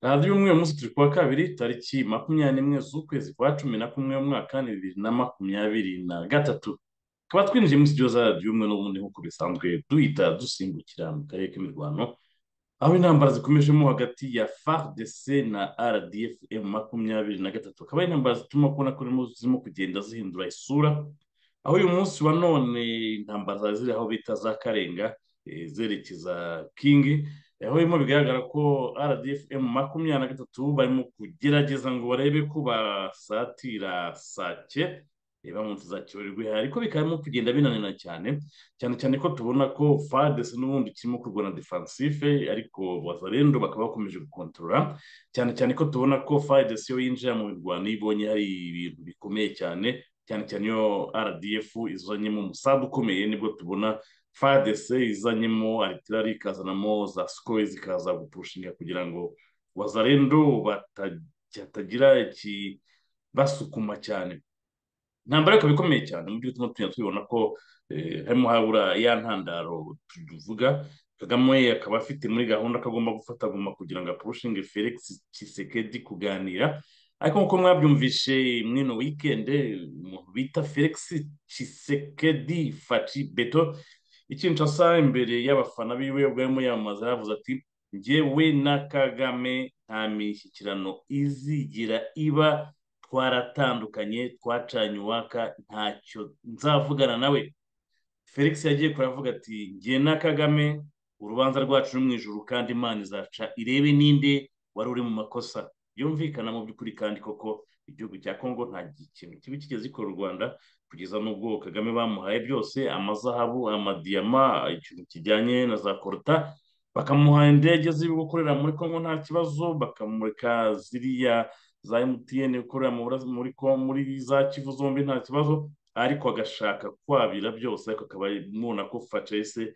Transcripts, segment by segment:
radiyo umwe munsi turi kuwa kabiri tariki makumyabiri n'imwe z'ukwezi kwa cumi na kumwe mwaka ni bibiri na makumyabiri na gatatu tukaba twinjiye muri studio za radiyo umwe n'ubundi nk'uko bisanzwe duhita dusimbukira mu karere k'imirwano aho intambara zikomejemo hagati ya fardc na rdf makumyabiri na gatatu akaba ari intambara zituma kubona ko zirimo kugenda zihindura isura aho uyu munsi wa none intambara zari ziri aho bita za karenga zerekeza kingi aho birimo bigaragara ko rdfm makumyabiri na gatatu barimo kugerageza ngo barebe ko basatira sake bamutse za kibarirwe ariko bikaba birimo kugenda binanira cyane cyane cyane ko tubona ko fadesi n'ubundi kirimo kurwana defansife ariko bazarendo bakaba bakomeje gukontorora cyane cyane ko tubona ko fadesi iyo yinjira mu mirwano iyo ibonye hari ibintu bikomeye cyane cyane cyane iyo rdf izanyemo umusambi ukomeye nibwo tubona fadese izanyemo aritirari ikazanamo za sikoye zikaza gupushinga kugira ngo wazarendo batagira ikibasukuma cyane ntambara ikaba ikomeye cyane mu by'utuma tugenda tubibona ko harimo habura ya ntandaro tuvuga kagame akaba afite muri gahunda ko agomba gufata agomba kugira ngo apushinge felix kisekedi kuganira ariko nk'uko mwabyumvishe mwino wikende umuntu bita felix kisekedi faci beto ikintu asa imbere y'abafana biwe ubwo arimo yamamaza yavuze ati ngewe na kagame nta mishyikirano izigira iba twaratandukanye twacanye uwaka ntacyo nzavugana nawe felix yagiye kuravuga ati nge na kagame urubanza rwacu ni mu ijoro kandi imana izaca irebe ninde wari uri mu makosa yumvikana mu by'ukuri kandi koko igihugu cya kongo nta kintu kibi kigeze gikora u rwanda kugeza n'ubwo kagame bamuhaye byose amazahabu amadiyama ikintu kijyanye na za koruta bakamuha indege ziri gukorera muri kongo nta kibazo bakamurika ziriya za mtn ikorera muri muri za kivu zombi nta kibazo ariko agashaka kwabira byose ariko akaba mubona ko facese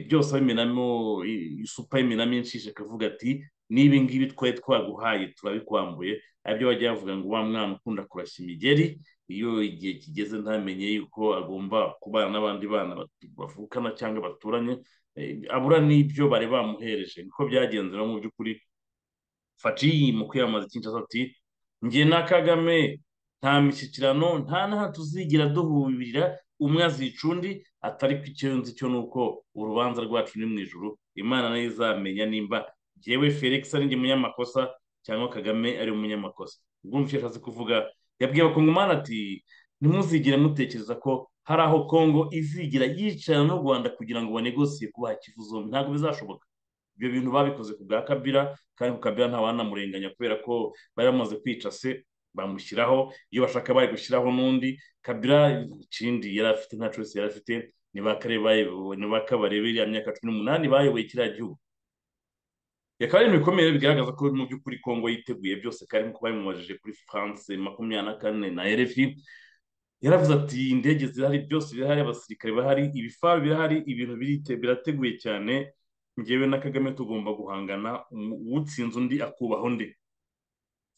byose abimenamo isupa imenamo inshishe akavuga ati n'ibi ngibi twari twaguhaye turabikwambuye aribyo bajya bavuga ngo wa mwana ukunda kurashya imigeri iyo igihe kigeze ntamenye yuko agomba kubana n'abandi bana bavukana cyangwa baturanye abura n'ibyo bari bamuhereje niko byagenze no mu by'ukuri faciyi mu kwiyamamaza icyinshi ati nge na kagame nta mishyikirano nta n'aho tuzigira duhurira umwe azica undi atari ku nzi cyo ni uko urubanza rwacu ni mu ijoro imana nayo izamenya nimba yewe felix ari njye munyamakosa cyangwa kagame ari umunyamakosa ubwo icyo ashatse kuvuga yabwiye abakongomani ati ntimuzigire mutekereza ko hari aho kongo izigira yicara n'u rwanda kugira ngo banegosiye kubaha kivuzo ntabwo bizashoboka ibyo bintu babikoze ku bwa kabira kandi ku kabira nta wanamurenganya kubera ko bari bamaze kwica se bamushyiraho iyo bashaka bari gushyiraho n'undi kabira ikindi yari afite nta cyose yari afite ni bakabarebe iriya myaka cumi n'umunani bayoboye kiriya gihugu bikaba ari ibintu bikomeye bigaragaza ko mu by'ukuri kongo yiteguye byose kandi nk'uko babimubajije kuri france makumyabiri na kane na rfi yaravuze ati indege zirahari byose birahari abasirikare bahari ibifaru birahari ibintu birateguye cyane ngewe na kagame tugomba guhangana utsinze undi akubaho undi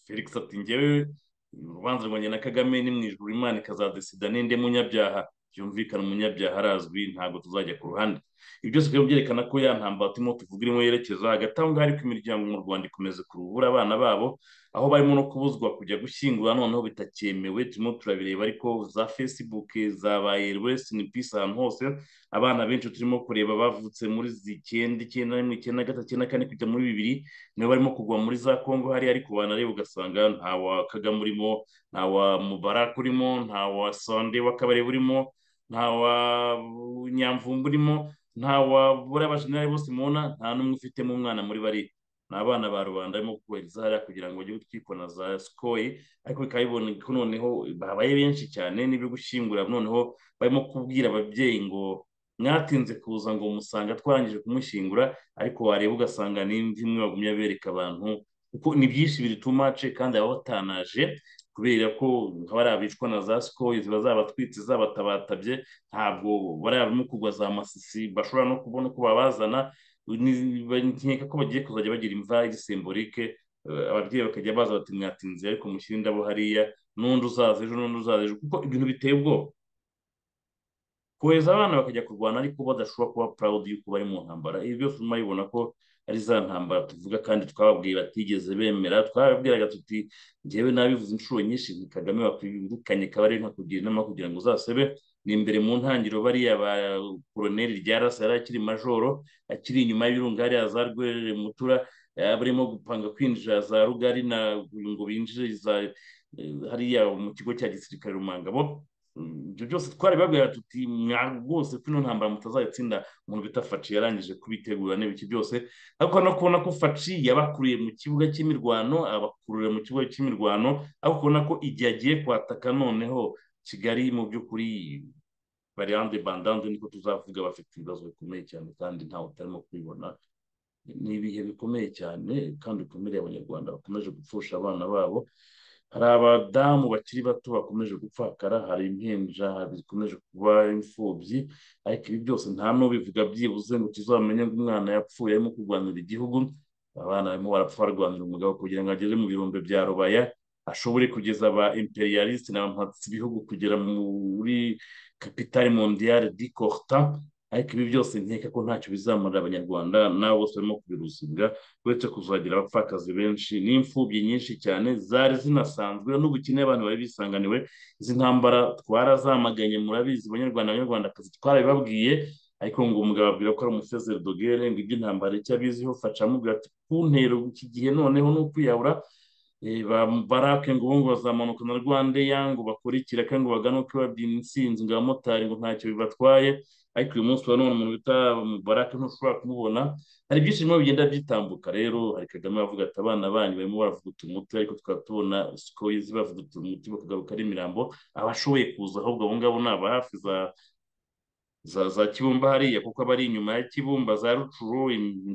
felix ati ngewe urubanza rwanjye na kagame ni mu ijoro imana ikazadesida n'inde munyabyaha byumvikana umunyabyaha arazwi ntabwo tuzajya ku ruhande ibi byose bikaba byerekana ko ya ntambara turimo tuvuga irimo yerekeza hagati aho ngaho ariko imiryango mu rwanda ikomeza kurubura abana babo aho barimo no kubuzwa kujya gushyingura noneho bitakyemewe turimo turabireba ariko za facebook zabaye rwese ni pisi ahantu hose abana benshi turimo kureba bavutse muri icyenda icyenda rimwe icyenda gatatu icyenda kane kujya muri bibiri nibo barimo kugwa muri za kongo hari ariko banareba ugasanga nta wa kagame urimo nta wa mubarak urimo nta wa sonde w'akabari urimo nta wa nyamvumba urimo nta wa buriya abajenerali bose mubona nta n'umwe ufitemo umwana muri bariya ni abana ba rubanda barimo kubahiriza hariya kugira ngo bajye gutwikwa na za sikoyi ariko bikaba bibona ko noneho babaye benshi cyane n'ibyo gushyingura noneho barimo kubwira ababyeyi ngo mwatinze kuza ngo musanga twarangije kumushyingura ariko wareba ugasanga n'indi imwe bagumya bereka abantu kuko ni byinshi biri tumace kandi baba batanaje kubera ko bariya abicwa na za sikoyi ziba zabatwitse zabatabatabye ntabwo bariya barimo kugwa za masisi bashobora no kubona uko babazana nkeka ko bagiye kuzajya bagira imva iri simbolike ababyeyi bakajya baza bati mwatinze ariko mushyire indabo hariya n'undi uzaza ejo n'undi uzaza ejo kuko ibintu biteye ubwoba kohereza abana bakajya kurwana ariko badashobora kuba proud y'uko bari mu ntambara ibi byose urimo bibona ko ari za ntambara tuvuga kandi twababwiye batigeze bemera twababwiraga tuti ngewe nabivuze inshuro nyinshi ni kagame wakwirukanye kabari nkakugira inama kugira ngo uzasebe ni imbere mu ntangiriro bariya ba koroneri rya rasi yari akiri majoro akiri inyuma y'ibirunga hariya za rwerere mutura barimo gupanga kwinjira za rugari na ngo binjire za hariya mu kigo cya gisirikare rumangabo ibyo byose twarabibabwira tuti mwa rwose ino ntambara mutazayitsinda umuntu bita faci yarangije kubitegura n'ibiki byose ariko no kubona ko faci yabakuriye mu kibuga cy'imirwano abakururira mu kibuga cy'imirwano ariko ubona ko igihe agiye kwataka noneho kigali mu by'ukuri bariyande bandande niko tuzavuga bafite ibibazo bikomeye cyane kandi ntawe utarimo kubibona ni ibihe bikomeye cyane kandi bikomereye abanyarwanda bakomeje gupfusha abana babo hari abadamu bakiri bato bakomeje gupfakara hari impinja zikomeje kuba imfubyi ariko ibi byose nta n'ubivuga byibuze ngo tuzamenye ngo umwana yapfuye arimo kurwanira igihugu abana barimo barapfa barwanira umugabo kugira ngo agere mu birombe bya rubaya ashobore kugeza aba imperialisite n'abampatsi ibihugu kugera muri kapitali mondiyale di korta ariko ibi byose nkeka ko ntacyo bizamurira abanyarwanda nabo bose barimo kubiruzibwa uretse kuzagira abapfakazi benshi n'imfubyi nyinshi cyane zari zinasanzwe n'ubukene abantu bari bisanganiwe izi ntambara twarazamaganye murabizi abanyarwanda abanyarwandakazi twarabibabwiye ariko ngo umugabo ababwira ko ari umusezeri dogere ngo ibyo intambara icyo abiziho faca amubwira ati ku ntero iki gihe noneho ni ukwiyahura barake ngo ngo bazamanuka na rwandeya ngo bakurikire kandi ngo bagane uko babyina insinzi ngo abamotari ngo ntacyo bibatwaye ariko uyu munsi wa none umuntu bita barake ntushobora kumubona hari byinshi birimo bigenda byitambuka rero hari kagame avuga ati abana banyu barimo baravuguta umuti ariko tukaba tubona sikoyizi bavuguta umuti bakagaruka ari imirambo abashoboye kuza ahubwo abo ngabo ni aba hafi za za za kibumba hariya kuko abari inyuma ya kibumba za rucuru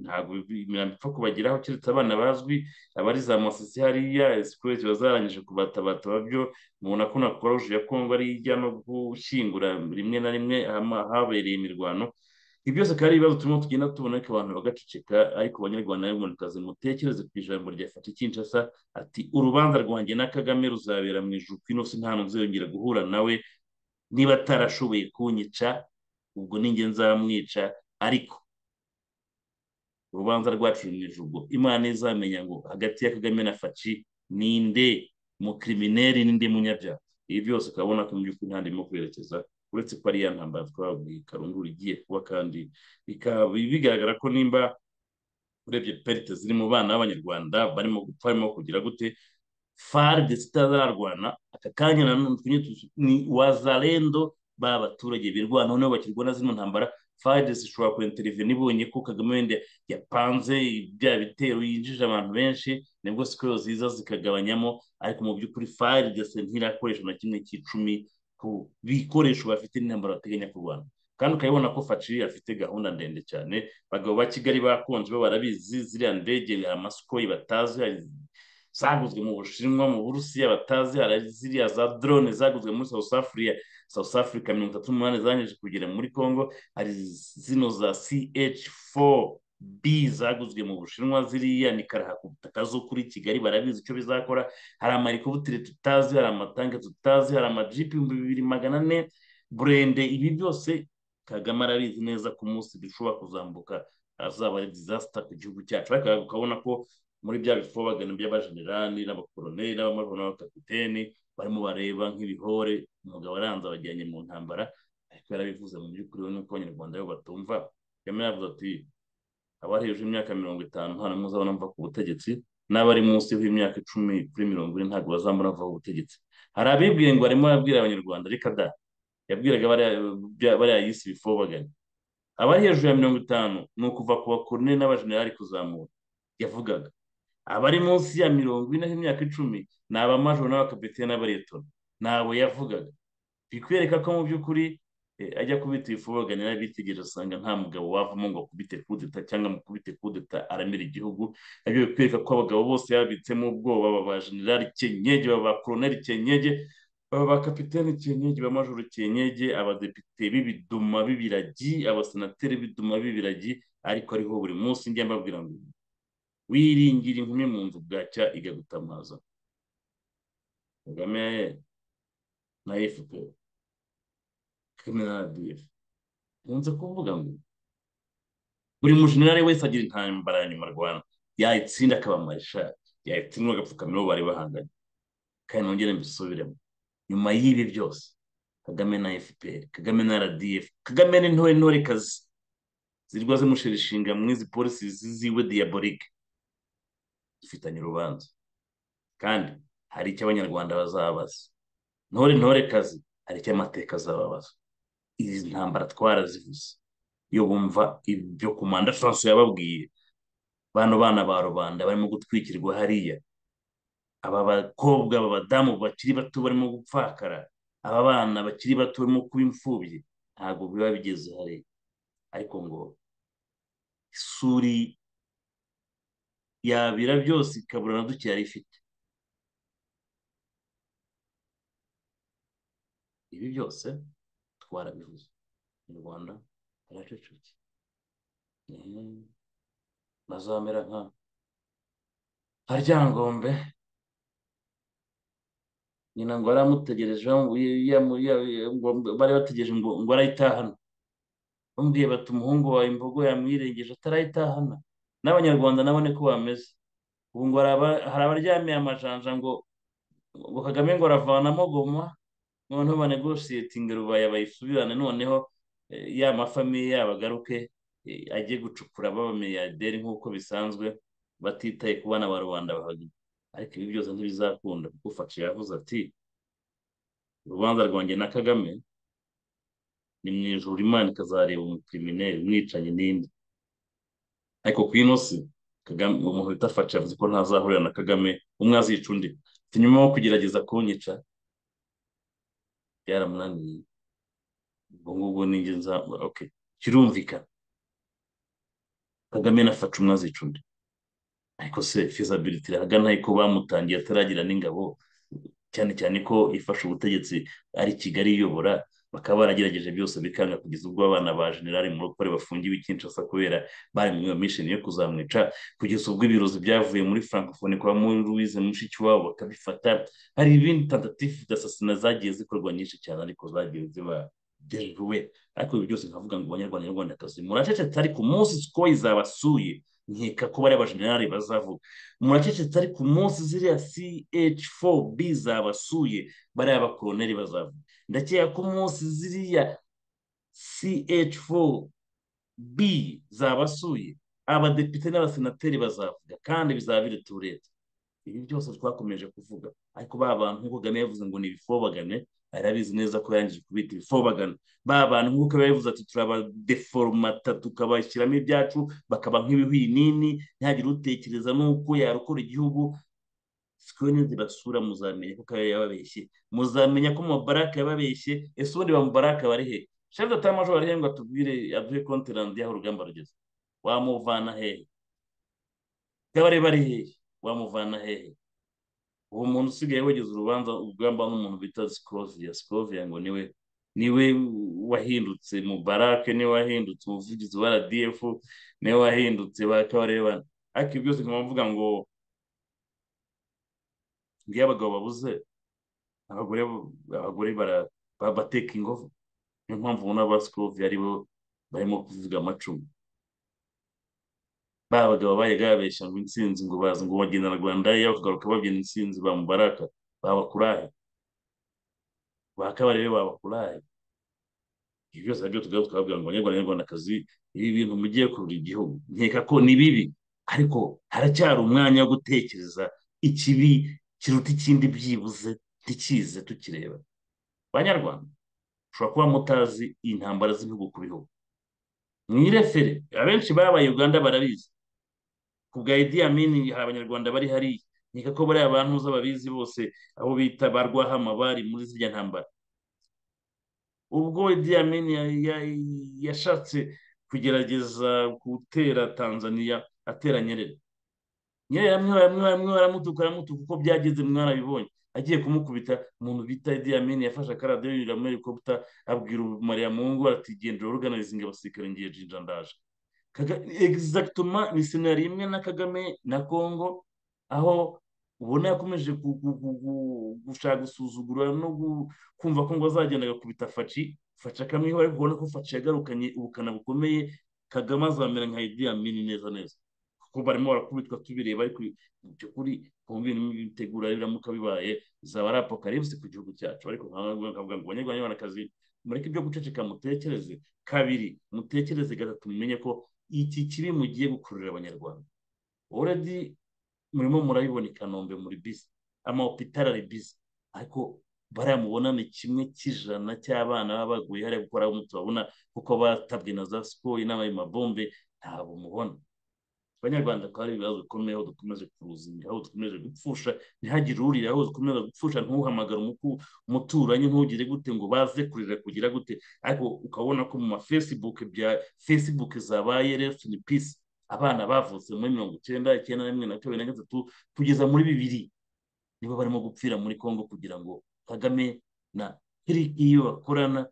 ntabwo imirambo ipfa kubageraho keretse abana bazwi abari za masisi hariya sikoye ziba zarangije kubatabata babyo mubona ko na koruje ya kongo ari ijya no gushyingura rimwe na rimwe habereye imirwano ibyo byose kandi ibibazo turimo tugenda tubona ariko abantu bagaceceka ariko abanyarwanda n'abanyarwandakazi mutekereze ku ijambo rya fata kinshasa ati urubanza rwanjye na kagame ruzabera mu ijuru kwino ntahantu nzongera guhura nawe niba atarashoboye kunyica ubwo ninjye nzamwica ariko urubanza rwacu ni ijuru imana izamenya ngo hagati ya kagame na faci ninde mukirimineri ninde munyabyaha ibi byose ukabona ko mu by'ukuri nta ndimo kwerekeza uretse ko ari ya ntambara twabwiye karundura igiye kuba kandi bikaba bigaragara ko nimba urebye perite ziri mu bana b'abanyarwanda barimo gupfa barimo kugira gute faride zitazararwana aka kanya ni wazarendo ba baturage birwana noneho bakirwana zino ntambara faride zishobora kwenterinti ibonye ko kagame wenda yapanze bya bitero yinjije abantu benshi nibwo sikoro ziza zikagabanyamo ariko mu by'ukuri faride ntirakoresha na kimwe cy'icumi ku bikoresho bafite n'intambara bateganya kurwana kandi ukabibona ko faci afite gahunda ndende cyane abagabo ba kigali bakonje bo barabizi ziriya ndege hari amasikoyi batazi zaguzwe mu bushinwa mu burusiya batazi hari ziriya za drone zaguzwe muri south africa south africa mirongo itatu n'umunani zangije kugera muri congo hari zino za ch4b zaguzwe mu bushinwa ziriya ni karahakuta zo kuri kigali barabizi icyo bizakora hari amarikubutire tutazi hari amatanke tutazi hari amajipi ibihumbi bibiri magana ane burende ibi byose kagame arabizi neza ku munsi bishobora kuzambuka azaba ari disasita ku gihugu cyacu ariko ukabona ko muri bya bifobagano by'abajenerali n'abakoroneri n'abamajoro n'abakapiteni barimo bareba nk'ibihore umugabo aranza abajyanye mu ntambara ariko yarabivuze mu by'ukuri we nuko abanyarwanda bo batumva kagame yavuze ati abari hejuru y'imyaka mirongo itanu nta n'umwe uzabona mva ku butegetsi n'abari munsi y'imyaka icumi kuri mirongo ine ntabwo bazambona bava ku butegetsi hari abibwiye ngo arimo arabwira abanyarwanda reka da yabwiraga bariya yisi bifobaganye abari hejuru ya mirongo itanu ni ukuva ku bakoroneri n'abajenerali kuzamura yavugaga abari munsi ya mirongo ine y'imyaka icumi ni abamajoro n'abakapitene n'abaretoni ntabwo yavugaga bikwereka ko mu by'ukuri ajya kubita ibifubagane n'abitegereje asanga nta mugabo wavamo ngo akubite kudeta cyangwa mukubite kudeta aramira igihugu nabyo bikwereka ko abagabo bose yabitsemo ubwoba baba bajenerali kenyege baba bakoroneri kenyege ba kapiteni Kinyege ba majoro Kinyege abadepite b'ibiduma b'ibiragi abasenateri b'ibiduma b'ibiragi ariko ariho buri munsi njya mbabwira ngo wiringira inkumi mu nzu bwacya igagutamaza kagame na efuperi kagame na radiyefu nkunze kuvuga ngo buri mujenerali wese agira intambara ya nyuma rwanda yayitsinda akaba marishari yayitsindwa agapfukamiro bari bahanganye kandi nongere mbisubiremo nyuma y'ibi byose kagame na fpr kagame na rdf kagame n'intore intore kazi zirwa zimushirishinga mw'izi polisi ziziwe diyaborike dufitanye urubanza kandi hari icyo abanyarwanda bazabaza ntore ntore kazi hari icyo amateka azababaza izi ntambara twarazivuze iyo bumva ibyo kumanda franco yababwiye bano bana ba rubanda barimo gutwikirwa hariya aba bakobwa aba badamu bakiri bato barimo gupfakara aba bana bakiri bato barimo kuba imfubyi ntabwo biba bigeze hari ariko ngo isuri yabira byose ikabura na duke yari ifite ibi byose twarabivuze mu rwanda haracecetse bazamera nka haryangombe nyina ngo aramutegereje bari bategereje ngo ngo arayitahana bambwiye bati umuhungu wawe imbogo yamwirengeje atarayitahana n'abanyarwanda nabone ko bameze ubu ngo hari abaryamiye amajanja ngo ngo kagame ngo aravanamo goma noneho banegoshiyetinga rubaye bayisubirane noneho ya mafamiye yabo agaruke ajye gucukura b'abamiliyarderi nk'uko bisanzwe batitaye ku bana ba rubanda bahagije ariko ibi byose ntibizakunda kuko ufashe yavuze ati urubanza rwanjye na kagame ni mu ijoro imana ikazareba umupimineri umwicanyi n'indi ariko ku ino si kagame umuntu bita faci yavuze ko ntazahurira na kagame umwe azica undi nyuma yo kugerageza kunyica byaramunaniye ubwo ngubwo ninjye nzabura oke kirumvikana kagame na faci umwe azica undi ariko se fizabiliti irahagana ko bamutangiye ataragira n'ingabo cyane cyane ko ifasha ubutegetsi ari kigali iyobora bakaba baragerageje byose bikanga kugeza ubwo abana ba generali murokore bafungiwe ikinshasa kubera bari mu iyo mishini yo kuzamwica kugeza ubwo ibirozi byavuye muri francophonie kwa louise mushikiwabo bakabifata hari ibindi tentative d'asasina zagiye zikorwa nyinshi cyane ariko zagiye ziba deruwe ariko ibi byose nkavuga ngo abanyarwanda nyarwandakazi muracecetse ariko umunsi siko izabasuye nkeka ko bariya bajenerali bazavuga muracecetse ariko umunsi ziriya ch4b zabasuye bariya bakoroneri bazavuga ndakeka ko umunsi ziriya ch4b zabasuye abadepite n'abasenateri bazavuga kandi bizaba biri turete ibi byose twakomeje kuvuga ariko ba bantu nk'uko kagame yavuze ngo ni ibifobagane arabizi neza ko yarangije kubita ibifobagana ba bantu nk'uko babivuze ati turabadeforomata tukabashyiramo ibyacu bakaba nk'ibihwinini ntihagire utekereza n'uko yarokora igihugu siko nizibasura muzamenya ko kabiri yababeshye muzamenya ko mubaraka yababeshye ese ubundi bamubaraka bari he shefu data majoro ari he ngo atubwire aduhe konterandi y'aho urugamba rugeze wamuvana hehe bw'abari bari hehe wamuvana hehe uwo muntu usigaye wegeza urubanza urugamba n'umuntu bita sikoviya sikoviya ngo niwe niwe wahindutse mu barake niwe wahindutse umuvugizi wa rdf niwe wahindutse ba kabarebana ariko byose nkaba mvuga ngo ngiyo abagabo babuze abagore abagore bateka ingovu niyo mpamvu ubona ba sikoviya aribo barimo kuvuga amacumu ba bagabo bajyaga babeshya ngo intsinzi ngo bazi ngo bagenda na rwanda iyo bakagaruka babyina intsinzi ba mubaraka babakurahe ba kabarebe babakurahe ibyo byose nabyo tugaba tukababwira ngo abanyarwanda n'abanyarwandakazi ibi bintu mugiye kurura igihugu nkeka ko ni bibi ariko haracyari umwanya wo gutekereza ikibi kiruta ikindi byibuze ntikize tukireba banyarwanda ushobora kuba mutazi intambara z'ibihugu ku bihugu mwirefere abenshi babaye uganda barabizi ku bwa idi amini hari abanyarwanda bari hariya nkeka ko bariya abantu babizi bose aho bita ba rwahama bari muri zirya ntambara ubwo idi amini yashatse kugerageza gutera tanzania atera nyerere nyerere amwe baramutuka aramutuka uko byageze mwarabibonye agiye kumukubita umuntu bita Idi Amin yafashe akaradiyo yurira muri helikopita abwira Mariya Mungu ati genda organizinga abasirikare ngiye jinja ndaje egizagitoma ni senari imwe na Kagame na Kongo aho ubona yakomeje gushaka gusuzugura no kumva ko ngo azagenda agakubita faci faci akamwiho ariko ubona ko faci yagarukanye ubukana bukomeye kagame azamera nka Idi Amin neza neza kuko barimo barakubitwa tubireba ariko ibyo kuri ku bintu bitegura biramuka bibaye bizaba ari apokalipsi ku gihugu cyacu ariko nkavuga ngo banyarwanda banyarwandakazi mureke ibyo guceceka mutekereze kabiri mutekereze gatatu mumenye ko iki kibi mugiye gukururira abanyarwanda oredi murimo murabibona i kanombe muri bisi amahopitari ari bisi ariko bariya mubona ni kimwe cy'ijana cy'abana baba baguye hariya gukora aho tubabona kuko batabwe na za sikoro n'abaye mabombe ntabwo mubona abanyarwanda ko hari ibibazo bikomeye aho dukomeje kuruzinga aho dukomeje gupfusha ntihagire urira aho dukomeje gupfusha ntuhamagare umuturanyi ntugire gute ngo baze kurira kugira gute ariko ukabona ko mu ma facebook bya facebook zabaye rest in peace abana bavutse muri mirongo icyenda icyenda na rimwe na kabiri na gatatu kugeza muri bibiri nibo barimo gupfira muri congo kugira ngo kagame na kiriki iyo bakorana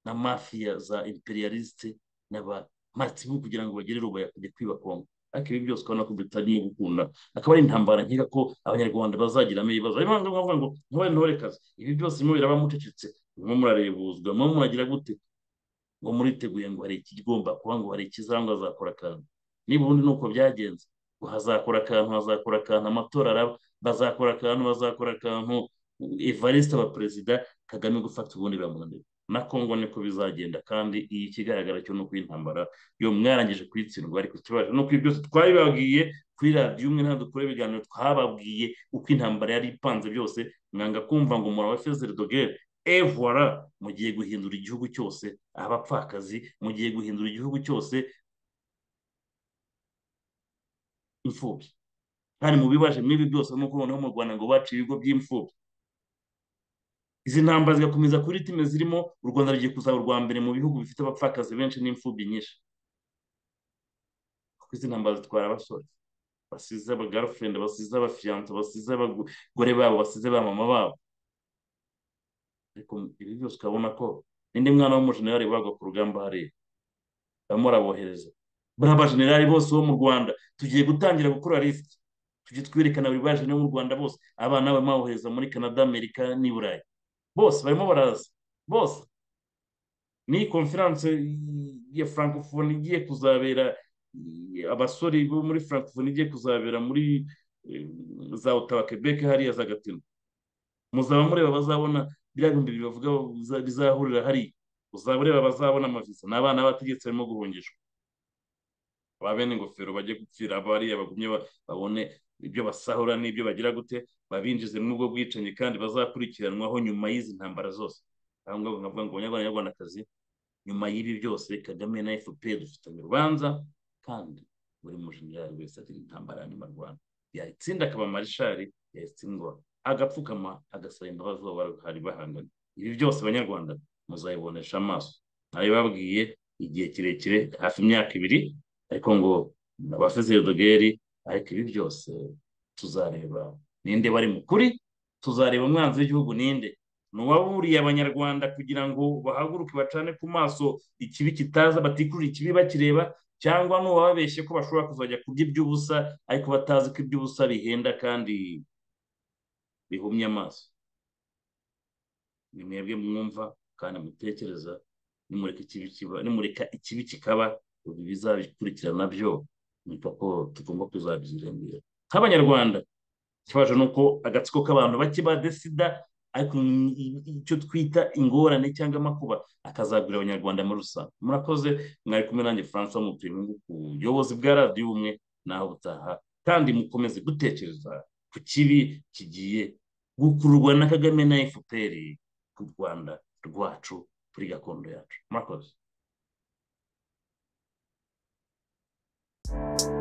na mafiya za imperialisite n'aba matibu kugira ngo bagere rubaya kujya kwiba kongo ariko ibi byose ukabona ko bitarimo gukunda akaba ari intambara nkeka ko abanyarwanda bazagiramo ibibazo ariyo mpamvu nkavuga ngo ntore ntorekazi ibi byose birimo biraba mucecetse murimo murarebuzwa murimo muragira gute ngo muriteguye ngo hari ikigomba kuba ngo hari ikizaba ngo hazakora akantu niba ubundi ni uko byagenze ngo hazakora akantu hazakora akantu amatora araba bazakora akantu bazakora akantu evariste aba perezida kagame gufata ubundi biramunanira na kongo niko bizagenda kandi iyi ikigaragara cyo ni uko intambara yo mwarangije kuyitsindwa ariko tubasha no kuri byose twabibabwiye kuri radiyo umwe nta dukora ibiganiro twababwiye uko intambara yari ipanze byose mwanga kumva ngo murabe fezere dogere evora mugiye guhindura igihugu cyose abapfakazi mugiye guhindura igihugu cyose imfubyi kandi mubibaje mw'ibi byose nk'uko noneho mu rwanda ngo baca ibigo by'imfubyi izi ntambara zigakomeza kuri ritime zirimo u rwanda rugiye kuzaba urwa mbere mu bihugu bifite abapfakazi benshi n'imfubyi nyinshi kuko izi ntambara zitwara abasore basize abagarafurendi basize abafiyanto basize abagore babo basize ba mama babo ariko ibi byose ukabona ko n'indi mwana w'umujenerali bagwa ku rugamba hariya barimo barabohereza buriya abajenerali bose bo mu rwanda tugiye gutangira gukora lisiti tujye twerekana buri baje mu rwanda bose abana barimo babohereza muri canada amerika n'i burayi bose barimo baraza bose ni konferanse ya francophonie igiye kuzabera abasore bo muri francophonie igiye kuzabera muri za otawa quebec hariya za gatino muzaba mureba bazabona biriya bihumbi bibiri bavuga bizahurira hariya uzaba ureba bazabona amavisa ni abana b'abategetsi barimo guhungishwa ba bene ingofero bajye gupfira abariya bagumye babone ibyo basahura n'ibyo bagira gute babinjize muri ubwo bwicanyi kandi bazakurikiranwaho nyuma y'izi ntambara zose aho ngaho nkavuga ngo abanyarwandakazi nyuma y'ibi byose kagame na fpr dufitanye urubanza kandi buri mujenerali wese afite intambara ya nyuma rwanda yayitsinda akaba marishari yayitsindwa agapfukama agasaba imbabazi uwo bari bahanganye ibi byose abanyarwanda muzayibonesha amaso ntabibabwiye igihe kirekire hafi imyaka ibiri ariko ngo abafezeri dogeri ariko ibi byose tuzareba ninde bari mu kuri tuzareba umwanzi w'igihugu ninde ni uwaburiye abanyarwanda kugira ngo bahaguruke bacane ku maso ikibi kitaza batikurira ikibi bakireba cyangwa n'uwababeshye ko bashobora kuzajya kurya iby'ubusa ariko batazi ko iby'ubusa bihenda kandi bihumye amaso ni mwebwe mwumva kandi mutekereza nimureka ikibi kikaba bizabikurikirana byo nitwa ko tugomba kuzabyirengera nk'abanyarwanda ikibazo ni uko agatsiko k'abantu bake badesida ariko icyo twita ingorane cyangwa amakuba akazagurira abanyarwanda muri rusange murakoze mwari kumwe nanjye francois mutuye ku buyobozi bwa radiyo ubumwe naho butaha kandi mukomeze gutekereza ku kibi kigiye gukururwa na kagame na fpr ku rwanda rwacu kuri gakondo yacu murakoze Thank you.